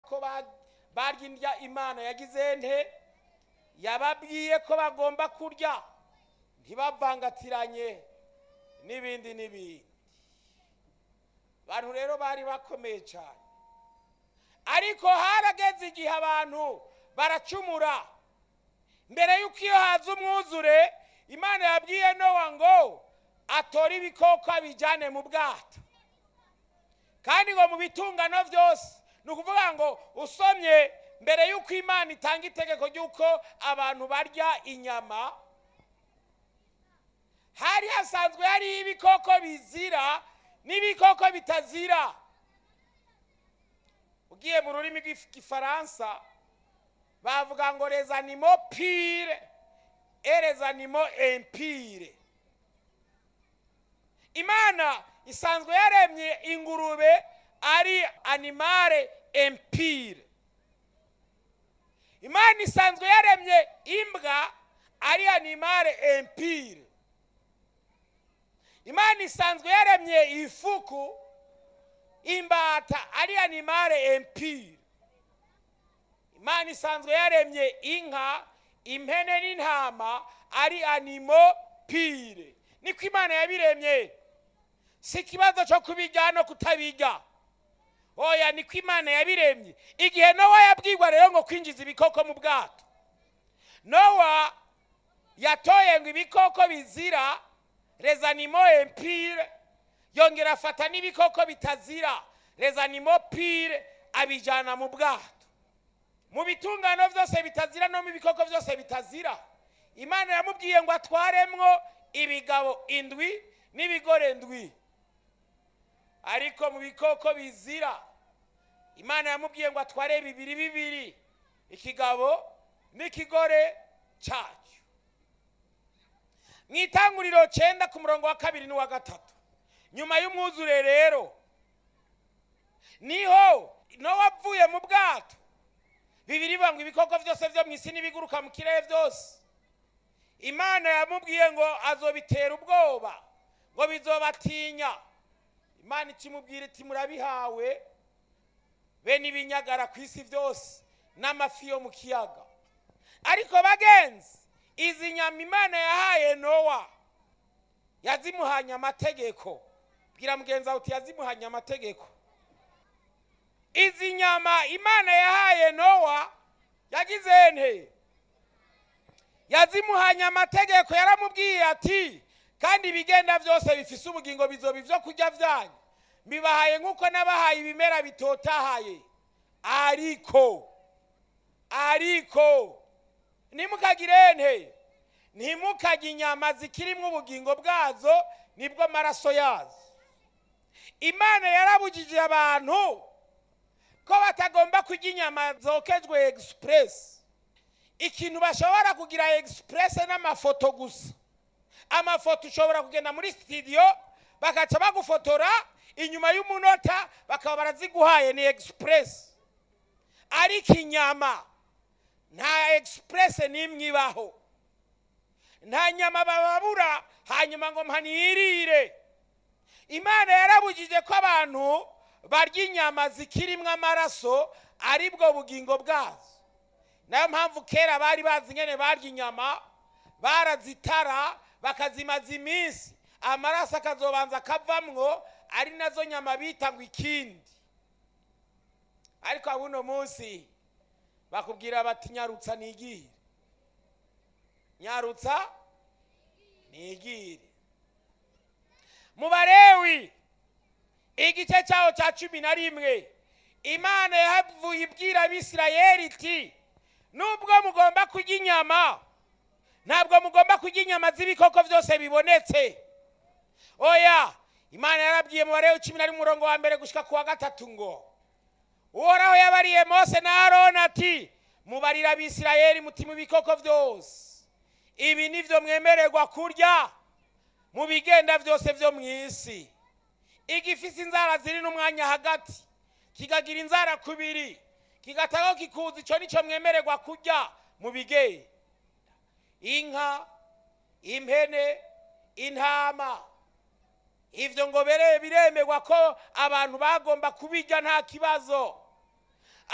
ya- barya indya imana yagize nte yababwiye ko bagomba kurya ntibavangatiranye n'ibindi n'ibindi abantu rero bari bakomeye cyane ariko harageze igihe abantu baracumura mbere y'uko iyo haza umwuzure imana yabwiye nowa ngo atore ibikoko abijyane mu bwato kandi ngo mu bitungano byose ni ukuvuga ngo usomye mbere y'uko imana itanga itegeko ry'uko abantu barya inyama hari hasanzwe hariho ibikoko bizira n'ibikoko bitazira ugiye mu rurimi rw'igifaransa bavuga ngo rezanimo pire erezanimo empire imana isanzwe yaremye ingurube ari animare empire imana isanzwe yaremye imbwa ari animare empire imana isanzwe yaremye ifuku imbata ari animare empire imana isanzwe yaremye inka impene n'intama ari animo pire niko imana yabiremye si ikibazo cyo kubijya no kutabijya oya niko imana yabiremye igihe nowa yabwirwa rero ngo kwinjiza ibikoko mu bwato nowa yatoye ngo ibikoko bizira rezanimo empire yongera afata n'ibikoko bitazira rezanimo pire abijyana mu bwato mu bitungano byose bitazira no mu bikoko byose bitazira imana yamubwiye ngo atwaremwo ibigabo indwi n'ibigore ndwi ariko mu bikoko bizira imana yamubwiye ngo atware bibiri bibiri ikigabo n'ikigore cyacu mu itanguriro cyenda ku murongo wa kabiri n'uwa gatatu nyuma y'umwuzure rero niho nowe apfuye mu bwato bibiri ngo ibikoko byose byo mu isi n'ibiguruka mu kirere byose imana yamubwiye ngo azobitera ubwoba ngo bizobatinya imana ikimubwira iti murabihawe bene ibinyagara ku isi byose n'amafi yo mu kiyaga ariko bagenzi izi nyama imana yahaye nowa yazimuhanye amategeko bwira mugenzi wawe uti yazimuhanye amategeko izi nyama imana yahaye nowa yagize nte yazimuhanye amategeko yaramubwiye ati kandi ibigenda byose bifise ubugingo bizoba ibyo kurya byanyu mbibahaye nk'uko n'abahaye ibimera bitotahaye ariko ariko nimukagire nte ntimukajye inyama zikirimo ubugingo bwazo nibwo amaraso yazo imana yarabujije abantu ko batagomba kurya inyama zokejwe egisipuresi ikintu bashobora kugira egisipuresi n'amafoto gusa amafoto ushobora kugenda muri sitidiyo bagaca bagufotora inyuma y'umunota bakaba baraziguhaye ni egisipuresi ariko inyama nta egisipuresi n'imwe ibaho nta nyama bababura hanyuma ngo mpanirire imana yarabujije ko abantu barya inyama zikirimo amaraso aribwo bugingo bwazo nayo mpamvu kera bari bazi nyine barya inyama barazitara bakazimaza iminsi amaraso akazobanza akavamwo ari nazo nyama bita ngo ikindi ariko abuno munsi bakubwira bati nyarutsa nigire nyarutsa nigire mu barewi igice cyaho cya cumi na rimwe imana yavuye ibwira abisirayeri iti nubwo mugomba kurya inyama ntabwo mugomba kurya inyama z'ibikoko byose bibonetse oya imana yarabwiye mu barewi cumi na rimwe umurongo wa mbere gushyika ku wa gatatu ngo uhoraho yabariye mose na aroni ati mubarira abisirayeri muti mu bikoko byose ibi nibyo mwemererwa kurya mu bigenda byose byo mu isi igifite inzara ziri n'umwanya hagati kikagira inzara kubiri kigataho kikuza icyo nicyo mwemererwa kurya mu bigenda inka impene intama ibyo ngo bire biremerwa ko abantu bagomba kubijya nta kibazo